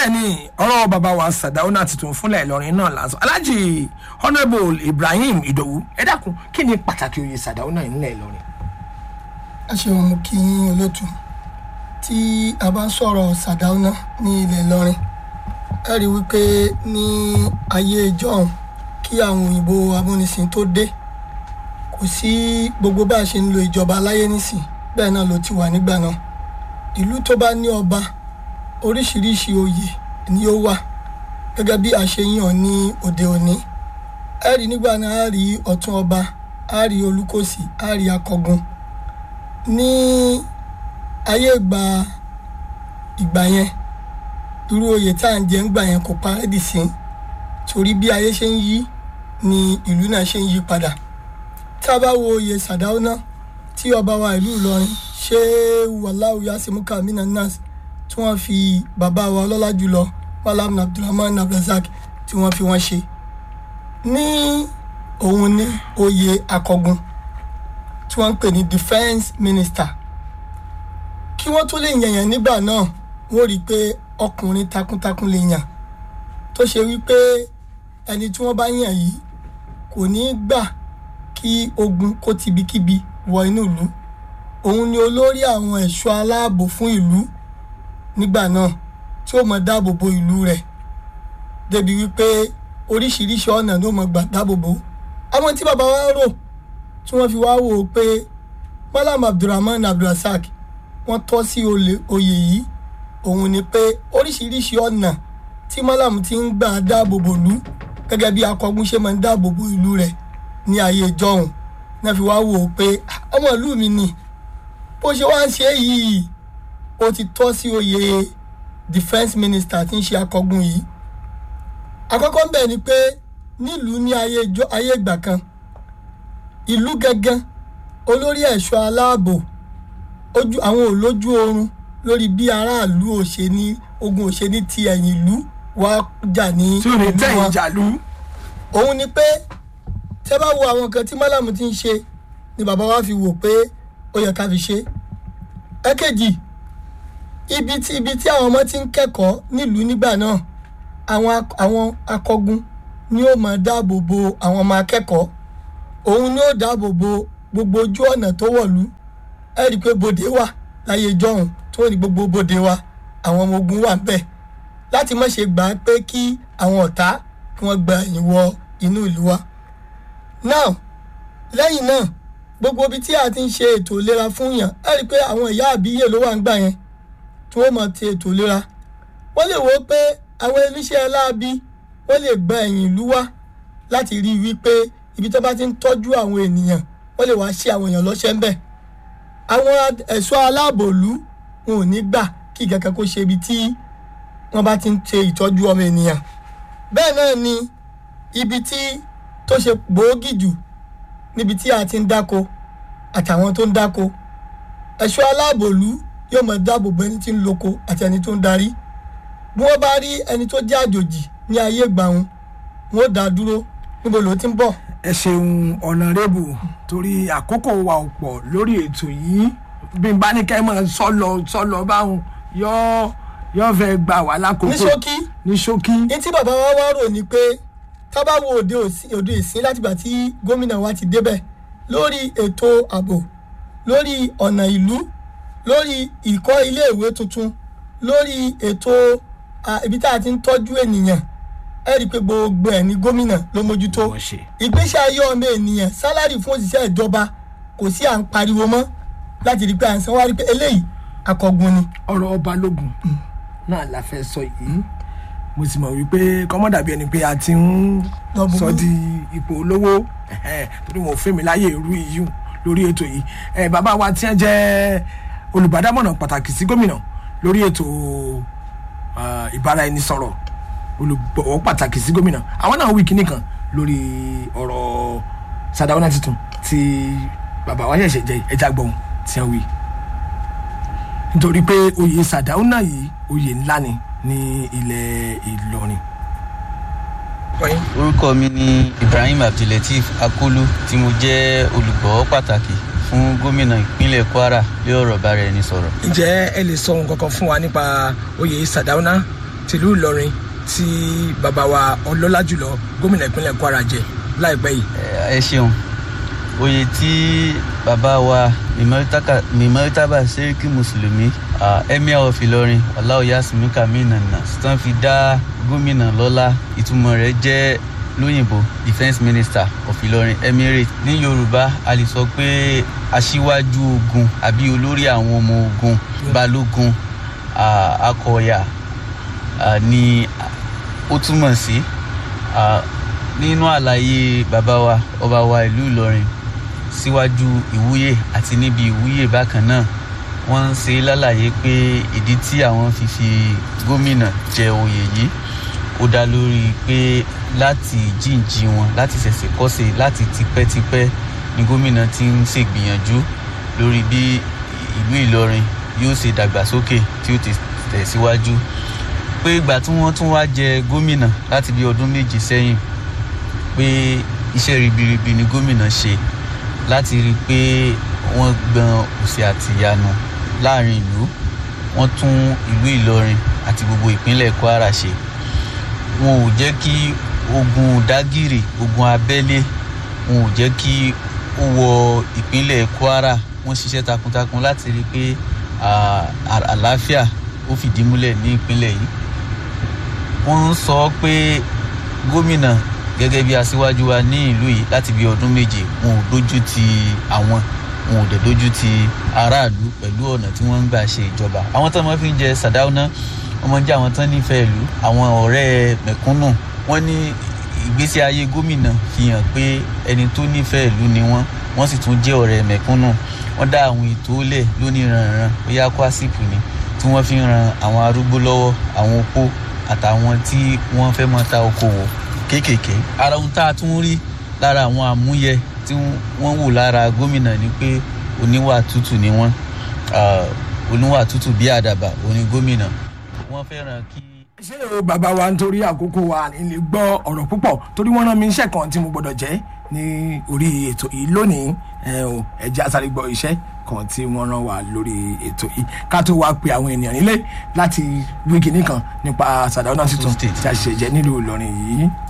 bẹ́ẹ̀ ni ọ̀rọ̀ bàbá wa sàdáúnà tuntun fúnlẹ̀ ìlọrin náà lásán alájì honourable ibrahim ìdòwú ẹ dákun kí ni pàtàkì oyè sàdáúnà nílẹ̀ ìlọrin. ẹ ṣeun mo kí yín olótú tí a bá ń sọ̀rọ̀ sàdáúná ní ilẹ̀ ìlọrin ẹ rí i wípé ní ayé ìjọ́un kí àwọn òyìnbó amúnisìn tó dé kò sí gbogbo bá a ṣe ń lo ìjọba láyé nísìn bẹ́ẹ̀ náà ló ti wà nígbà náà ìlú tó bá ní ọba oríṣiríṣi oyè ni ó wà gẹ́gẹ́ bí a ṣe yàn ní òde òní ẹ rí nígbà náà a rí ọ̀tún ọba a rí olùkọ́sì a rí akọgun ní ayé ìgbà ìgbà yẹn irú oyè tá à ń jẹ ń gbà yẹn kò parẹ́ dì sí torí bí ayé ṣe ń yí ni ìlú náà ṣe ń yí padà tá a bá wo oyè sàdáúná tí ọba wa ìlú ìlọrin ṣé wàláwù yasimuka amina nas tí wọ́n fi bàbá wa ọlọ́lá jùlọ malam abdulrahman abdulrasaq tí wọ́n fi wọ́n ṣe ní òun ní oyè akọgun tí wọ́n ń pè ní defence minister kí wọ́n tó lè yànyàn nígbà náà wọ́n rí i pé ọkùnrin takuntakun lè yàn tó ṣe wípé ẹni tí wọ́n bá yàn yìí kò ní í gbà kí ogun kó tibikíbi wọ inú ìlú òun ni olórí àwọn ẹ̀ṣọ́ aláàbò fún ìlú nígbà náà tí ó mọ dáàbò bo ìlú rẹ̀ débi wípé oríṣiríṣi ọ̀nà ló mọ gbà dáàbò bo àwọn tí bàbá wa rò tí wọ́n fi wá wò ó pé malam abdulrahman abdulrasaq wọ́n tọ́ sí oyè yìí òun ni pé oríṣiríṣi ọ̀nà tí malam ti ń gbà dáàbò bò lú gẹ́gẹ́ bí akọgun ṣe máa ń dáàbò bo ìlú rẹ̀ ní ayé ìjọhún náà fi wá wò ó pé ọmọ ìlú mi ni bó ṣe wá ń ṣe yìí ó ti tọ́ sí oyè defence minister tí ń ṣe akọgun yìí àkọ́kọ́ ń bẹ̀ ni pé nílùú ní ayé ìgbà kan ìlú gẹ́gẹ́ olórí ẹ̀ṣọ́ aláàbò ojú àwọn olójú oorun lórí bí aráàlú ò ṣe ní ogun ò ṣe ní ti ẹ̀yìn ìlú wá jà ní tí ò ní tẹ̀yìn jàlú. òun ni pé tẹ́ bá wo àwọn nǹkan tí málàmù ti ń ṣe ni bàbá wa fi wò pé ó yẹ ká fi ṣe ẹ̀kejì ibi tí ibi tí àwọn ọmọ ti ń kẹ́kọ̀ọ́ nílùú nígbà náà àwọn àwọn akọgun ni ó máa dáàbò bo àwọn ọmọ akẹ́kọ̀ọ́ òun ni ó dáàbò bo gbogbo ojú ọ̀nà tó wọ̀lú ẹ rí i pé bòde wà láyé ìjọhún tó ní gbogbo bòde wa àwọn ọmọ ogun wà ńbẹ̀ láti má ṣe gbà pé kí àwọn ọ̀tá kí wọ́n gba ẹ̀yìn wọ inú ìlú wa. now lẹ́yìn náà gbogbo ibi tí a ti ń ṣe ètò ìlera fún yàn ẹ rí i pé àwọn ìyá àbíyè ló wà ń gbà yẹn tí wọ́n máa ti ètò ìlera wọ́n lè wo pé àwọn iléeṣẹ́ láabi wọ́n lè gba ẹ̀yìn ìlú wa láti rí i wípé ibi tó bá ti ń tọ́jú àwọn ènìyàn wọ́n lè wá ṣe àwọn èèyàn lọ́ṣẹ́ ń bẹ̀. àwọn ẹ̀ṣọ́ aláàbòlú wọn ò ní gbà kí kankan kó ṣe ibi tí wọ́n bá ti ń ṣe ìtọ́jú ọmọ ènìyàn. bẹ́ẹ̀ náà ni ibi tí tó ṣe gbòógì jù níbi tí a ti ń dáko àtàwọn tó ń dáko ẹ̀ṣọ́ aláàbòlú yóò máa dáàbò bo ẹni tí ń loko àti ẹni tó ń darí bí wọ́n bá rí ẹni tó jẹ́ àjòjì ní ayé ìgbà wọn wọn ò dá dúró níbo ló ti ń bọ̀ ẹ ṣeun ọ̀nàrẹ́bù torí àkókò wa ò pọ̀ lórí ètò yìí bí n bá ní kẹ́ mọ̀ sọ́lọ sọ́lọ báwọn yọ yọ fẹ́ gbà wá lákòókò ní ṣókí ní ṣókí. ní tí bàbá wa wá rò ní pé tá bá wo òde òde ìsín látìgbà tí gómìnà wa ti débẹ̀ lórí ètò ààbò lórí ọ̀nà ìlú lórí ìkọ́ iléèwé tuntun lórí ètò ibi tá a ti ń tọ́jú ènìyàn ẹ rí i pé gbogbo ẹ̀ ní gómìnà ló mójútó ìgbésí ayé ọmọ ènìyàn sálárì fún òṣìṣẹ́ ìjọba kò sí à ń pariwo mọ́ láti rí i pé à ń sanwó rí i pé eléyìí akọgun ni. ọ̀rọ̀ balógun náà la fẹ́ sọ yìí mo sì mọ̀ wípé kọ́mọ́dà bí ẹni pé a ti ń sọ di ipò olówó torí wọn ò fẹ́ mi láyè irú yìí lórí ètò yìí bàbá wa tí wọ́n jẹ́ olùbádámọ̀ràn pàtàkì sí gómìnà lórí ètò ìbáraẹnisọ̀rọ̀ olùgbọ̀wọ́ pàtàkì sí gómìnà àwọn náà wí kíní kan lórí ọ̀rọ̀ sadawana tuntun tí bàbá wa ṣẹ̀ṣẹ̀ jẹ ẹja gbọ̀n tí wọ́n wí. nítorí pé oyè sadawana yìí oyè ńlá ni ní ilẹ̀ ìlọrin. orúkọ mi ni ibrahim abdulateef akolu tí mo jẹ́ olùgbọ̀wọ́ pàtàkì fún gómìnà ìpínlẹ̀ kwara lé ọ̀rọ̀ bára ẹni sọ̀rọ̀. ǹjẹ́ ẹ lè sọ ohun kankan fún wa nípa oyè sadauna tìlú ìlọrin tí bàbá wa ọlọ́lá jùlọ gómìnà ìpínlẹ̀ kwara jẹ láìpẹ́ yìí. ẹ ṣeun oyè tí bàbá wa mímọ́tàbà sẹ́ríkì mùsùlùmí emir of ìlọrin ọláòyà simika mínàna tán fi dá gómìnà lọ́lá ìtumọ̀ rẹ̀ jẹ́ lóyìnbó defence minister of ìlọrin emirate ní yorùbá a lè sọ pé aṣíwájú ogun àbí olórí àwọn ọmọ ogun balógun akọ̀ọ̀yà ni ó túmọ̀ sí nínú àlàyé bàbá wa ọba wa ìlú ìlọrin síwájú ìwúyè àti níbi ìwúyè bákan náà wọ́n ń ṣe lálàyé pé ìdí tí àwọn fi fi gómìnà jẹ oyè yìí ó dá lórí pé láti jíǹjí wọn láti ṣẹ̀ṣẹ̀ kọ́ṣe láti tipẹ́tipẹ́ ni gómìnà ti ń ṣègbìyànjú lórí bí ìlú ìlọrin yóò ṣe dàgbàsókè tí ó ti tẹ̀síwájú pé ìgbà tí wọ́n tún wá jẹ gómìnà láti bí ọdún méjì sẹ́yìn pé iṣẹ́ ribiribi ni gómìnà ṣe láti rí i pé wọ́n gbọn òsì àtìyanu láàrin ìlú wọ́n tún ìlú ìlọrin àti gbogbo ìpínlẹ̀ kwara ṣe wọn ò jẹ́ kí ogun dágìrì ogun abẹ́lé wọn ò jẹ́ kí ó wọ ìpínlẹ̀ kwara wọ́n ṣiṣẹ́ takuntakun láti rí i pé àlàáfíà ó fìdí múlẹ̀ ní ìpínlẹ̀ yìí wọ́n ń sọ pé gómìnà gẹ́gẹ́ bí aṣíwájú wa ní ìlú yìí láti bí ọdún méje wọn ò dojú ti àwọn wọn ò dẹ̀ dojú ti aráàlú pẹ̀lú ọ̀nà tí wọ́n ń gbà ṣe ìjọba àwọn tó máa fi ń jẹ sàdáúná ọmọ jẹ́ àwọn tán nífẹ̀ẹ́ ìlú àwọn ọ̀rẹ́ mẹ̀kúnnù wọ́n ní ìgbésí ayé gómìnà fi hàn pé ẹni tó nífẹ̀ẹ́ ìlú ni wọ́n wọ́n sì tún jẹ́ ọ̀rẹ́ mẹ̀kúnnù wọ́n dá àwọn ètò lẹ̀ lóníranran bóyá kwásìpù ni tí wọ́n fi ń ran àwọn arúgbó lọ́wọ́ àwọn opó àtàwọn tí wọ́n fẹ́ mọ́ ta okòwò kéékèèké ara ohun tá a tún rí lára àwọn àmúyẹ tí wọ́n wò lára gómìnà ni pé oníwà tútù ni wọ́n oníwà tútù bí àdàbà oní gómìnà wọ́n fẹ́ràn kí. ṣé o bàbá wa nítorí àkókò wa nílé gbọ́ ọ̀rọ̀ púpọ̀ torí wọ́n rán mi iṣẹ́ kan tí mo gbọ́dọ̀ jẹ́ ní orí ètò yìí lónìí ẹ̀jẹ̀ àsáré gbọ́ iṣẹ́ kan tí wọ́n rán wa lórí ètò yìí ká tó wá pe àwọn ènìyàn nílé láti wí kinní kan nípa sàdáúnà tuntun tí a ṣe jẹ́ nílùú ìlọrin yìí.